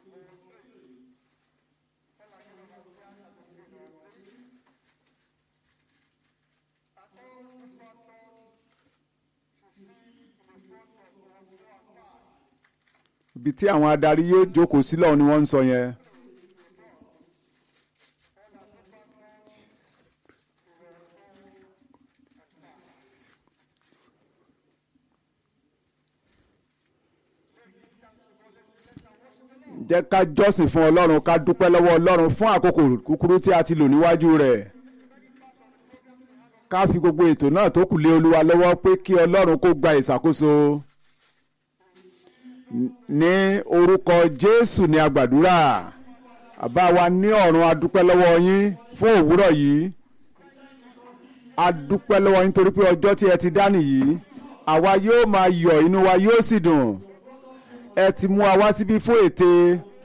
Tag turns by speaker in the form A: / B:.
A: ibi tí àwọn adarí yóò jókòó sí lọ́hùn ni wọ́n ń sọ yẹn. jẹ́ ká jọ́sìn fún ọlọ́run ká dúpẹ́ lọ́wọ́ ọlọ́run fún àkókò kúkúrú tí a ti lò níwájú rẹ̀ ká fi gbogbo ètò náà tó kù lé olúwa lọ́wọ́ pé kí ọlọ́run kó gba ìṣàkóso ní orúkọ jésù ní agbàdúrà àbá wa ní ọ̀run a dúpẹ́ lọ́wọ́ yín fún òwúrọ̀ yìí a dúpẹ́ lọ́wọ́ yín torí pé ọjọ́ tí ẹ ti dá nìyí àwa yóò máa yọ̀ inú wa yóò sì dùn ẹ ti mú wa wá síbí fún ète